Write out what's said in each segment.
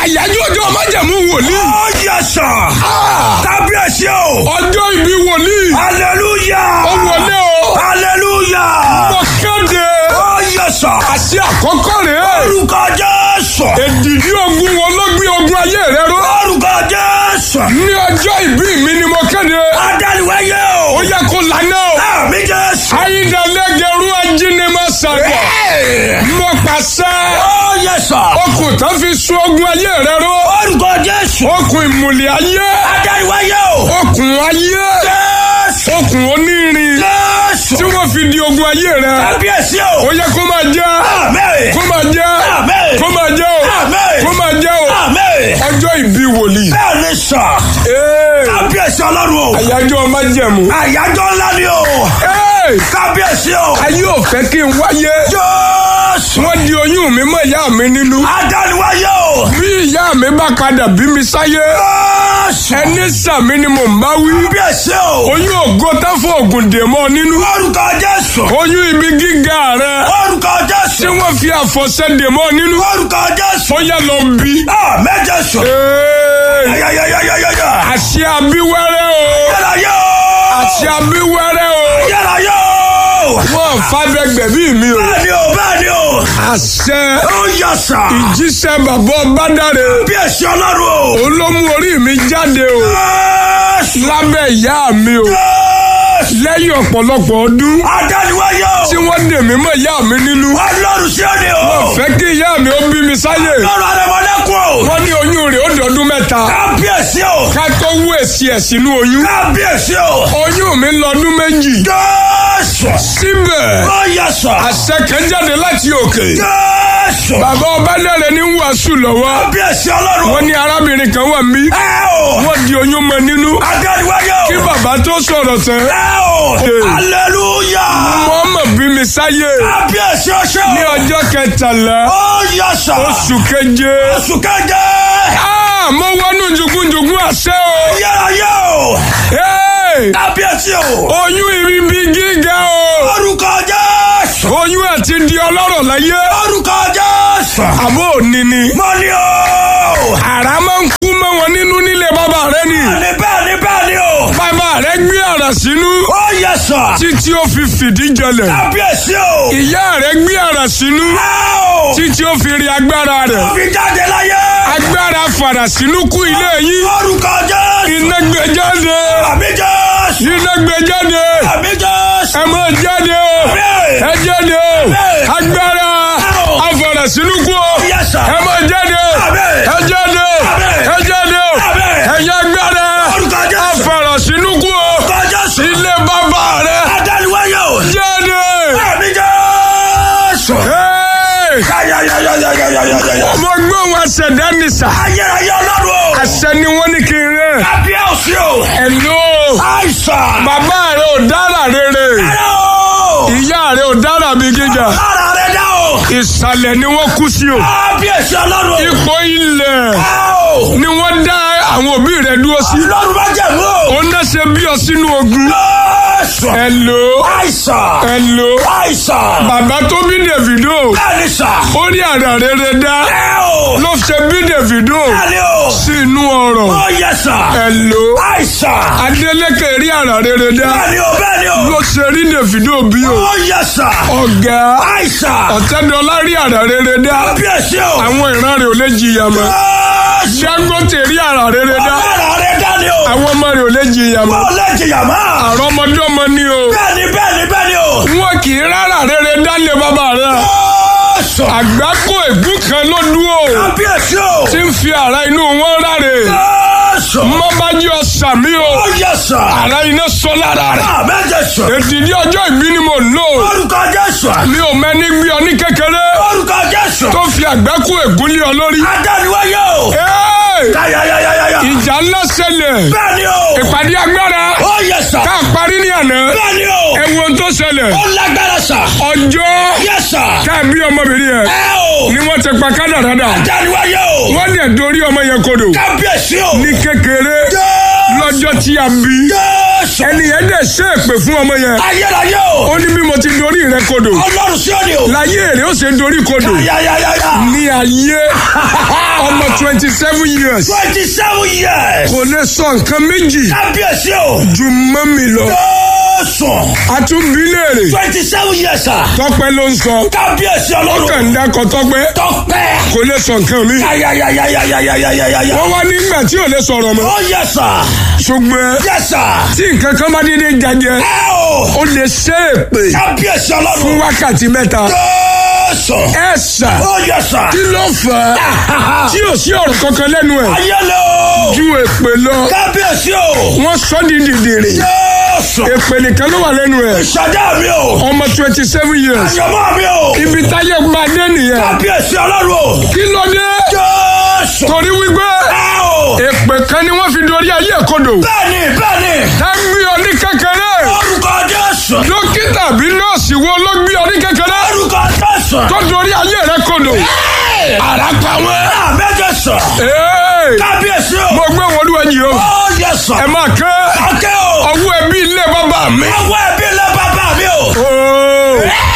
àyájọ́ ọjọ́ májẹ̀mú wòlíì. Ó yẹ sà. Kábíyèsí o. ọjọ́ ìbí wòlíì. Hallelujah. ó wọlé o. Hallelujah. mo kéde. Ó yẹ sà. àṣẹ àkọ́kọ́ rèé. Orúkọ Jésù. èdìdí ogun wọn ló gbé ogun ayé rẹ ró. Orúkọ Jésù. ní ọjọ́ ìbí mi ni mo kéde. Adániwáyé ó o. yẹ kó lànà o. Àmì Jésù. ayíǹdàlẹ́gẹ̀rú ajínimọ̀ sàgbọ̀. mo pàṣẹ. Ó yẹ sà. okùn tó fi sun ogun ayé rẹ ró. Orúkọ Jésù. okùn ìmùlẹ̀ ayé. Adániwáyé o. okùn ayé. Jésù. okùn onírin. Jésù. tí wọ́n fi di ogun ayé rẹ. Kábíyèsí ó o. yẹ kó máa jẹ́. Àmín. kó máa jẹ́. Àmín. kó máa jẹ́ o. Àmín. kó máa jẹ́ o. Àmín. ọjọ́ ìbí wòlíì. Bẹ́ẹ̀ ni sà. Ee, Kábíyèsí Ọlọ́run o. àyájọ́ májẹ̀mú. Àyájọ́ ńlá ni o. Ee, Kábíyèsí o. ayé ò fẹ́ kí n wáyé. Jésù. wọ́n di oyún mi mọ́ ìyá mi nínú. Adániwáyé o. bí ìyá mi bá padà bí mi sáyé. Jésù. ẹni sàmí ni mò ń bá wí. Kábíyèsí o. oyún ògo tá fún ògùn dè mọ́ nínú. Orúkọ Jésù. oyún ibi gíga rẹ. Orúkọ tí Jésù. wọ́n fi àfọ̀ṣẹ́ dè mọ́ nínú. Orúkọ Jésù. ó yá lọ bí. Àmín Jésù. Ee, Yáyáyáyáyáyá. àṣẹ abíwẹ́rẹ́ o. Yára yóò. àṣẹ abíwẹ́rẹ́ o. Yára yóò. wọ́n fàbẹ́gbẹ̀ bí mi o. Bẹ́ẹ̀ni o, bẹ́ẹ̀ni o. àṣẹ Ó yẹ sà. ìjíṣẹ́ bàbá ọbádàrẹ. Kábíyèsí Ọlọ́run o. òun ló mú orí mi jáde o. Jésù. lábẹ́ ìyá mi o. Jésù. lẹ́yìn ọ̀pọ̀lọpọ̀ ọdún Adániwáyé tí o. wọ́n dè mí mọ́ ìyá mi nínú. Ọlọ́run sí òde o. fẹ́ kí ìyá mi ó bí mi sáyè. Ọlọ́run Adémọ́lẹ́kùn o. wọ́n ní oyún rẹ̀ ó dọ̀dún mẹ́ta. Kábíyèsí o. ká tó wú èsì ẹ̀ sínú oyún. Kábíyèsí o. oyún mi lọ́dún méjì. Jésù. síbẹ̀ Ó yẹ sà. àṣẹ kan jáde láti òkè. Jésù. bàbá ọbádàrẹ ní wàásù lọ́wọ́. Kábíyèsí Ọlọ́run. wọ́n ní arábìnrin kan wà mí. Ẹ o. wọ́n di oyún mọ́ nínú. Adániwáyé o. kí bàbá tó sọ̀rọ̀ tán. Ẹ o. Hey. Hallelujah. wọ́n mọ̀ bí mi sáyé. Kábíyèsí ọṣẹ́ o. ní ọjọ́ kẹtàlá Ó yẹ sà. oṣù keje. Oṣù keje. Ah, mo wọnú jugunjugun àṣẹ o. Yára yẹ o. Hey! Kábíyèsí o. oyún ibi gíga o. Orúkọ Jésù. oyún àti di ọlọ́rọ̀ láyé. Orúkọ Jésù. àbó òní ni. Mo ní o. àrá máa ń kú mọ́ wọn nínú nílé bàbá rẹ ni. Bẹ́ẹ̀ni bẹ́ẹ̀ni bẹ́ẹ̀ni o. bàbá rẹ gbé àrà sínú. Ó yẹ sà. títí ó fi fìdí jẹlẹ̀. Kábíyèsí o. ìyá rẹ gbé àrà sínú. Ẹ o. títí ó fi rí agbára rẹ̀. Fi jáde láyé. agbára fàrà sínú kú ilé yín. Orúkọ Jésù. iná gbé jáde. Àmì Jésù. iná gbé jáde. Àmì Jésù. ẹ máa jáde o. Àmín. ẹ jáde o. Àmín. agbára Àmín. afàrà sínú kú o. Yes, sir. ẹ máa jáde o. Àmín. ẹ jáde o. Àmín. ẹ jáde o. Àmín. ẹ̀yà agbára Orúkọ Jésù. afàrà sínú kú o. Orúkọ Jésù. ilé bàbá rẹ Adániwáyé o. jáde. Àmì Jésù. Hey! Yáyáyáyáyáyáyáyá. mo gbọ́ wọn ṣẹ̀dá nìsà. Ayérayé Ọlọ́run o. àṣẹ ni wọ́n ní kí n rẹ̀. Kábíyèsí o. ẹ̀lò Àìsàn. bàbá rẹ ò dára rere. Ẹ̀rọ o. ìyá rẹ ò dára bí gíga. Lára rẹ̀ dá o. ìsàlẹ̀ ni wọ́n kú sí o. Kábíyèsí Ọlọ́run o. ipò ilẹ̀ Ẹ o. ni wọ́n dá àwọn òbí rẹ̀ dúró sí. Ọlọ́run bá jẹ̀mú o. ó ná ṣe bí ọ sínú ogun. Jésù. ẹ̀lò Àìsàn. ẹ̀lò Àìsàn. bàbá tó bí Davido Bẹ́ẹ̀ni sà. ó rí àrà rere dá Ẹ o. ló ṣe bí Davido Bẹ́ẹ̀ni o. sí inú ọrọ̀. Ó yẹ sà. ẹ̀lò Àìsàn. Adeleke rí àrà rere dá Bẹ́ẹ̀ni o. Bẹ́ẹ̀ni o. ló ṣe rí Davido bí o. Ó yẹ sà. ọ̀gá Àìsàn. ọ̀tẹ́dọ́lá rí àrà rere dá Kábíyèsí o. àwọn ìran rẹ̀ ò lè jìyà mọ́. Jésù. Dangote rí àrà rere dá Lára rẹ̀ dá ni o. àwọn ọmọ rẹ̀ ò lè jìyà mọ́. Ó lè jìyà mọ́. àrọ́mọdọ́mọ ni o. Bẹ́ẹ̀ni bẹ́ẹ̀ni bẹ́ẹ̀ni o. wọn kì í rárá rere dálé bàbá rẹ̀. Jésù. àgbákò ègún kan ló dúró Kábíyèsí o. tí ń fi àrà inú wọn ráre. Jésù. mọ́bájú ọ̀sàmí o Ó yẹ sà. àrà iná sọ lára rẹ̀. Àmín Jésù. èdìdí ọjọ́ ìbí ni mo lò. Orúkọ Jésù. mi ò mẹ́ni gbé ọ ní kékeré Orúkọ Jésù. tó fi àgbákò ègún lé ọ lórí. Adániwáyé o. Hey! Yáyáyáyáyá. ìjà ńlá ṣẹlẹ̀ Bẹ́ẹ̀ni o. ìpàdé agbára Ó yẹ sà. ká parí ní àná Bẹ́ẹ̀ni o. ẹ wo ohun tó ṣẹlẹ̀ Ó lágbára sà. ọjọ́ Yẹ sà. káàbí ọmọbìnrin yẹn Ẹ o. ni wọ́n ti pa kádàrádà Adániwáyé o. wọ́n dẹ̀ dorí ọmọ yẹn kodò Kábíyèsí o. ní kékeré Jésù. lọ́jọ́ tí a bí Jésù. ẹni yẹn dẹ̀ ṣe èpè fún ọmọ yẹn Ayérayé o. ó ní bí mo ti dorí rẹ kodò Ọlọ́run sí òde o. láyé èrè ó ṣe dorí kodò Yáyáyáyá. ní ayé ọmọ twenty seven years twenty seven years. kò lè sọ nǹkan méjì kábíyèsí o. ju mọ́mì lọ. Jésù. àtúnbí léèrè twenty seven years sir. tọ́pẹ́ ló ń sọ kábíyèsí ó ọlọ́run. kàn ń dákọ̀ tọ́pẹ́ tọpẹ́. kò lè sọ nǹkan mi. yayayayayayayayaya. wọ́n wá nígbà tí ò lè sọ̀rọ̀ mọ́ ó yẹ sà. ṣùgbọ́n yẹ sà. tí nǹkan kan bá dédé jajẹ ẹ o. ó lè ṣe é pè kábíyèsí fún ọlọ́run. wákàtí mẹ́ta Jésù. ẹ ṣà ó yẹ sà. kí ló fà á tí ò sí ọ̀rọ̀ kankan lẹ́nu ẹ̀ ayẹlẹ o. ju èpè lọ kábíyèsí o. wọ́n sọ di dìdìrì Jésù. èpè nìkan ló wà lẹ́nu ẹ̀ ìṣẹ̀dá mi o. ọmọ twenty seven years àyànmọ́ mi o. ibi táyé máa dé nìyẹn kábíyèsí ọlọ́run o. kí ló dé Jésù. torí wípé ẹ o. èpè kan ni wọ́n fi dorí ayé kodò bẹ́ẹ̀ni bẹ́ẹ̀ni. tá ń gbé ọ ní kékeré orúkọ Jésù. dókítà bí nọ́ọ̀sì wo ló gbé ọ ní kékeré orúkọ Jésù. tó dorí ayé rẹ kodò. àràpà wọn. àmẹ́jọ sọ. Ee, kábíyèsí o. mo gbé wọn olúwa yìí o ó yẹ sọ. ẹ máa ké ọkẹ́ o. ọwọ́ ẹbí ilé bàbá mi. ọwọ́ ẹbí ilé bàbá mi o. Oo,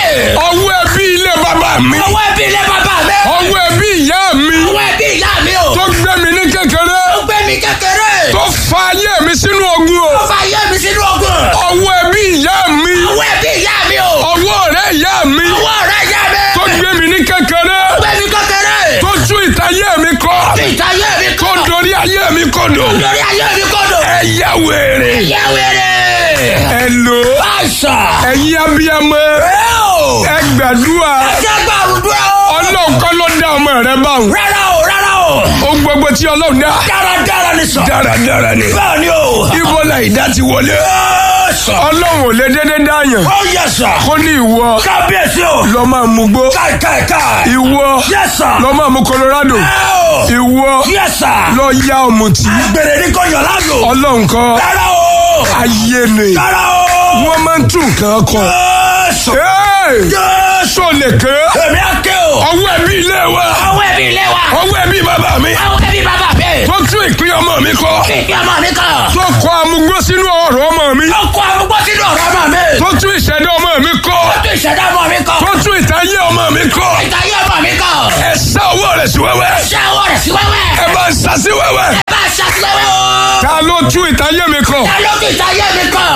ọwọ́ ẹbí ilé bàbá mi. ọwọ́ ẹbí ilé bàbá mi. ọwọ́ ẹbí ìyá mi ọwọ́ ẹbí ìyá mi o. tó gbé mi ní kékeré ó gbé mi kékeré. tó fa ayé mi sínú ogun o. ó fa ayé mi sínú ogun. ọwọ́ ẹbí ìyá mi ọwọ́ ẹbí ìyá mi o. ọwọ́ ọ̀rẹ́ ìyá mi ọwọ́ ọ̀rẹ́ ìyá mi. tó gbé mi ní kékeré ó gbé mi kékeré. tó tú ìtayé mi kọ́ fi ìtayé mi tó kọ́. dorí ayé mi kodò. lórí ayé mi kọ́dọ̀. ẹ yá wèrè ẹ̀yẹ wẹ̀rẹ̀. ẹ lò àṣà. ẹ̀yin abiyamọ ẹ o. ẹ gbàdúrà ẹ̀jẹ̀ gbàrúdúrà o. ọlọ́run kọ́ ló dá ọmọ rẹ báwọn. rárá o rárá o. ohun gbogbo tí ọlọ́run dá dáradára ni sọ. dáradára ni. bẹ́ẹ̀ ni o. ibo la ìdá ti wọlé. Ẹ sọ. ọlọ́run ò lè dédé dáyàn ó yẹ sọ. kó ní ìwọ kábíyèsí o. lọ máa mú gbó káì káì káì. ìwọ yẹ sọ. lọ máa mú Colorado ẹ o. ìwọ yẹ sọ. lọ ya ọ̀mùtí gbèrè ní kò yàn láàyò. ọlọ́run kọ́ rárá o. ayé ni rárá o. wọ́n máa ń tún nǹkan kọ. Ẹ sọ. Ee, Jésù. sọ lè ké èmi á ké o. ọwọ́ ẹbí ilé wa àwọn ẹbí ilé wa. ọwọ́ ẹbí bàbá mi àwọn ẹbí bàbá mi. tó tún ìpín ọmọ mi kọ kí ọmọ mi kàn. tó kọ amúgbó sínú ọ̀rọ̀ ọmọ mi ó kó arúgbó sínú ọ̀rọ̀ ọmọ mi. tó tún ìṣẹ̀dá ọmọ mi kọ ó tún ìṣẹ̀dá ọmọ mi kàn. tó tún ìtayé ọmọ mi kọ ìtayé ọmọ mi kàn. ẹ sá owó rẹ̀ sí wẹ́wẹ́ ṣé ọwọ́ rẹ̀ sí wẹ́wẹ́. ẹ bá ń sá sí wẹ́wẹ́ ẹ bá ṣàtìwẹ́wẹ́ o. ta ló tún ìtayé mi kọ. ta ló tún ìtayé mi kàn.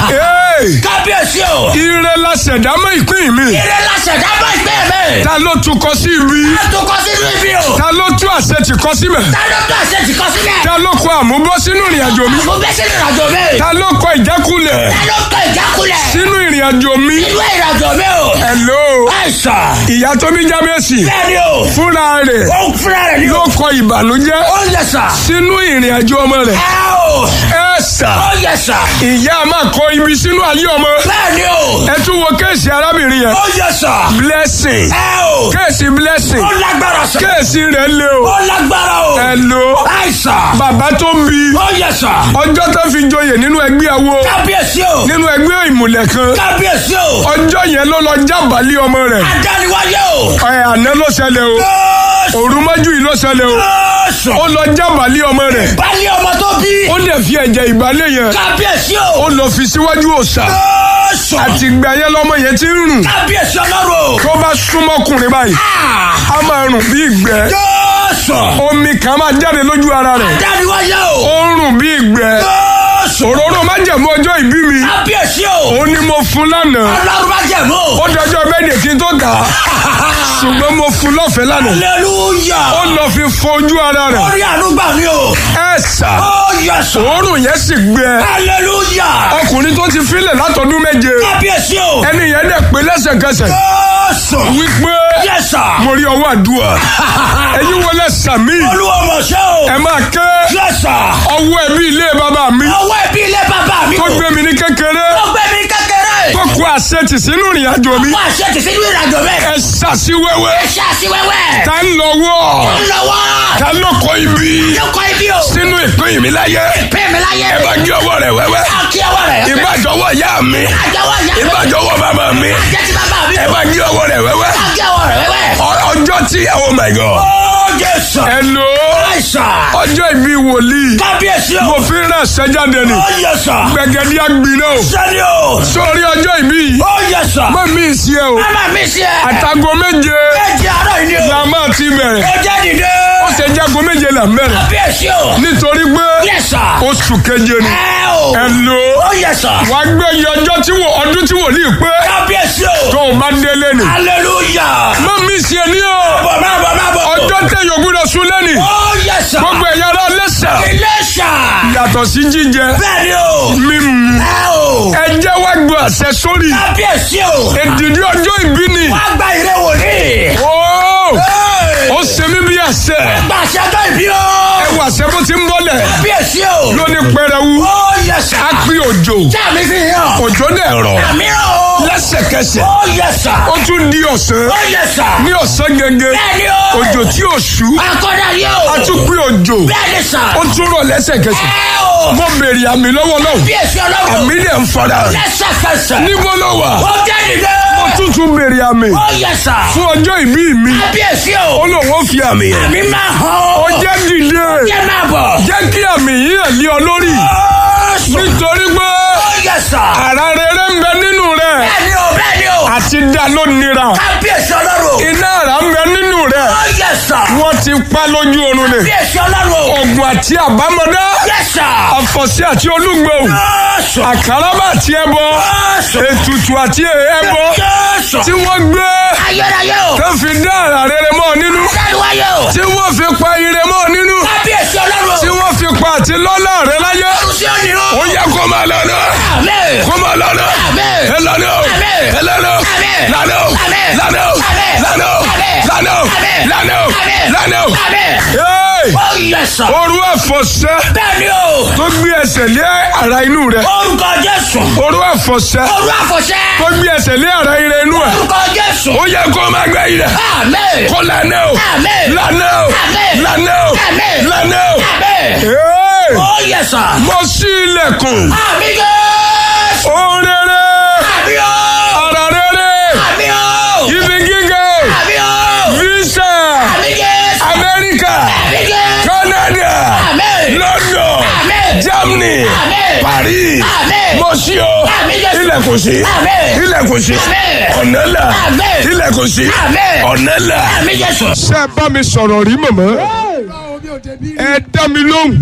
Ee, kábíyèsí o. ire la ṣẹ̀dá mọ́ ìpín mi ire la ṣẹ̀dá bá ìgbẹ́ mi. ta ló tún kọ sí ibi a tún kọ sínú ibi o. ta ló tún àṣẹ tì kọ síbẹ̀ ta ló tún àṣẹ ti kọ sílẹ̀. ta ló kọ àmúbọ́ sínú ìrìn àjò mi mo bẹ́ sínú ìrìnàjò mi. ta ló kọ ìjákulẹ̀ ta ló kọ ìjákulẹ̀. sínú ìrìn àjò mi. inú ìrìnàjò mi o. Hello àìsàn. ìyá tó bí jábẹ́sì bẹ́ẹ̀ni o. fúnra rẹ̀ ó ń fúnra rẹ̀ ní ló o. kọ ìbànújẹ́ ó yẹ sà. sínú ìrìn àjò ọmọ rẹ̀ ẹ o. ẹ sà ó yẹ sà. ìyá máa kọ ibi sínú ayé ọmọ bẹ́ẹ̀ni o. ẹ tún wo kéèsì arábìnrin yẹn ó yẹ sà. blessing ẹ o. kéèsì blessing ó lágbára sà. kéèsì rẹ̀ lé o ó lágbára o. Hello àìsàn. bàbá tó ń bi ó yẹ sà. ọjọ́ tó fi joyè nínú ẹgbẹ́ awo kábíyèsí o. nínú ẹgbẹ́ ìmùlẹ̀ kan kábíyèsí o. ọjọ́ yẹn ló lọ jábàálẹ̀ ọmọ rẹ̀ adániwáyé o. ẹ̀ àná ló ṣẹlẹ̀ o Jésù. òru mọ́jú yìí ló ṣẹlẹ̀ o Jésù. ó lọ jábàálẹ̀ ọmọ rẹ̀ Bálé ọmọ tó bí. ó dẹ̀ fi ẹ̀jẹ̀ ìbálẹ̀ yẹn Kábíyèsí o. ó lọ fi síwájú òòṣà Jésù. àti ìgbà yẹn lọ́mọ yẹn ti ń rùn Kábíyèsí ọlọ́run. tó bá súnmọ́kùnrin báyìí Ah! á máa rùn bí ìgbẹ́ Jésù. omi kan máa jáde lójú ara rẹ̀ Adániwáyé o. ó ń rùn bí ìgbẹ́ Jésù. òróró májẹ̀mú ọjọ́ ìbí mi Kábíyèsí o. ó ní mo fún lánàá Ọlọ́run bá jẹ̀ mọ́. ó dọjọ́ bẹ́ẹ̀dẹ̀ kí n tó tà á ṣùgbọ́n mo fún lọ́fẹ̀ẹ́ lánàá Hallelujah. ó lọ fi fọ ojú ara rẹ̀ Orí ànúgbà mi o. ẹ sà Ó yẹ sọ. òórùn yẹn sì gbẹ Hallelujah. ọkùnrin tó ti filẹ̀ látọdún méje Kábíyèsí o. ẹni yẹn dẹ̀ pé lẹ́sẹ̀kẹsẹ̀ Jésù. wípé Yes sir. mo rí ọwọ́ àdúrà ẹ̀yin wọlé sàmì Olúwa mọ̀ ṣe o. ẹ máa ké Yes sir. ọwọ́ ẹbí ilé bàbá mi Ọwọ́ ẹbí ilé bàbá mi tó o. gbé mi ní kékeré Ó gbé mi kékeré. tó kó àṣetì sínú ìrìn àjò mi Wọ́n àṣẹ ti sínú ìrìnàjò mi. ẹ ṣàṣìwẹ́wẹ́ Ẹ ṣe àṣìwẹ́wẹ́. ta ń lọ́wọ́ Ó ń lọ́wọ́. ta ló kọ ibi Lóko ibi o. sínú ìpín mi láyé Pè mí láyé. ẹ bá gé ọwọ́ rẹ̀ wẹ́wẹ́ Àkí ọwọ́ rẹ̀. ìbàjọ́wọ́ ìyá mi Àjọwọ́ ìyá mi. ìbàjọ́wọ́ bàbá mi Àjẹ́ ti bàbá mi. ẹ bá gé ọwọ́ rẹ̀ wẹ́wẹ́ Àkí ọwọ́ rẹ̀ wẹ́wẹ́. Ọ- ọjọ́ tí oh my god Ó Jésù. ẹ lò ó Àìsàn. ọjọ́ ìbí wòlíì Kábíyèsí mo o. fi ń ràn sẹ́jáde ni Ó Jésù. gbẹ̀gẹ́dí àgbìnà o Sẹ́ni o. sórí ọjọ́ ìbí yìí Ó Jésù. mọ́ mi sí ẹ o Mama mi sí ẹ. àtàgọ́ méje Méjì àárọ̀ yìí ni o. la máa ti bẹ̀rẹ̀ Ó jẹ́ dìde. ó ṣe jágo méje là ń bẹ̀rẹ̀ Kábíyèsí o. nítorí pé Yes sir. oṣù keje ni Ẹ o. ẹ lò ó Ó yes sir. wá gbé iye ọjọ́ tí wò ọdún tí wòlíì pé Kábíyèsí o. tó o bá délé ni Hallelujah. má mi ṣe ní o Bọ̀ máa bọ̀ máa bọ̀. ọjọ́ tẹ̀yọ̀ gbúdọ̀ sún lẹ́nì Ó yes sir. gbogbo ẹ̀yà ara lẹ́sẹ̀ Iléṣà. yàtọ̀ sí jíjẹ Bẹ́ẹ̀ni o. mímu Ẹ o. ẹ jẹ́ wá gbọ́ àṣẹ sórí Kábíyèsí o. èdìdí ọjọ́ ìbí ni Wá gba ìrẹ́ wòlíì. ó Hey. ó ṣe mí bí àṣẹ Gba àṣẹjọ́ ìbí o. ẹ wà àṣẹ bó ti ń bọ́lẹ̀ Kábíyèsí o. lóní pẹrẹwu Ó yes sir. á pín òjò Jáàmì fi hàn. òjò dẹ̀ rọ̀ Àmì o. lẹ́sẹ̀kẹsẹ̀ Ó yes sir. ó tún di ọ̀sán Ó yes sir. ní ọ̀sán gẹ́gẹ́ Bẹ́ẹ̀ni o. òjò tí ò ṣú Akọ́dà yẹ o. á tún pín òjò Bẹ́ẹ̀ni sà. ó tún rọ̀ lẹ́sẹ̀kẹsẹ̀ Ẹ o. mo béèrè àmì lọ́wọ́ náà Kábíyèsí ọlọ́run. àmì dẹ̀ ń fara Lẹ́sẹ̀kẹsẹ̀. níbo ló wà Ó jẹ́ nìyẹn. ó tún tún béèrè àmì Ó yes sir. fún ọjọ́ ìbí mi Kábíyèsí o. ó lóun ó fi àmì yẹn Àmì máa hàn ó o. jẹ́ dìde Jẹ́ máa bọ̀. jẹ́ kí àmì yìí hàn lé ọ lórí Ó sùn. nítorí pé Ó yes sir. ara rere ń bẹ nínú rẹ Bẹ́ẹ̀ni o. Bẹ́ẹ̀ni o. àti dá ló nira Kábíyèsí ọlọ́run. iná ara ń bẹ nínú rẹ Ó yes sir. wọ́n ti pa lójú oorun ni Kábíyèsí ọlọ́run. ogun àti àbámọ̀dá Yes sir. àfọ̀sí àti olúgbò Ó sùn. àkàràbà àti ẹbọ Ó sùn. ètùtù àti ẹbọ Ó sùn. tí wọ́n gbé Ayérayé o. tó fi dá ara rere mọ́ ọ nínú Dáríwáyé o. tí wọ́n fi pa ire mọ́ ọ nínú Kábíyèsí ọlọ́run. tí wọ́n fi pa àti lọ́lá rẹ láyé Olùsí òní o. ó yẹ kó máa lọ́nà Àmín. kó máa lọ́nà Àmín. ẹ lọ́nà Àmín. ẹ lọ́nà Àmín. lọ́nà Àmín. lọ́nà Àmín. lọ́nà Àmín. lọ́nà Àmín. lọ́nà Àmín. lọ́nà. Àmín. Hey! Ó yes sir. Orú àfọ̀ṣẹ́ Bẹ́ẹ̀ni o. tó gbé ẹsẹ̀ lé ara inú rẹ̀. Orúkọ Jésù. Orú àfọ̀ṣẹ́ Orú àfọ̀ṣẹ́. tó gbé ẹsẹ̀ lé ara ire inú ẹ̀. Orúkọ Jésù. Ó yẹ kó máa gbẹ ilẹ̀. Àmín. Kó lànà o. Àmín. Lànà o. Àmín. Lànà o. Àmín. Lànà o. Àmín. Hey! Ó yes sir. Mo ṣí ilẹ̀kùn. Àmín Jésù. Ohun rere. Àmín o. Ara rere. Àmín o. Ibi gíga. Àmín o. Visa. Àmín Jésù. Amẹ́ríkà. Àmín Jésù. Canada. Àmín. London. Àmín. Germany. Àmín. Paris. Àmín. Mo ṣí o. Àmín Jésù. Ilẹ̀kùn sí. Àmín. Ilẹ̀kùn sí. Àmín. Ọ̀nà là. Àmín. Ilẹ̀kùn sí. Àmín. Ọ̀nà là. Àmín Jésù. Ṣé ẹ bá mi sọ̀rọ̀ rí mọ̀mọ́? Ẹ dá mi lóhùn.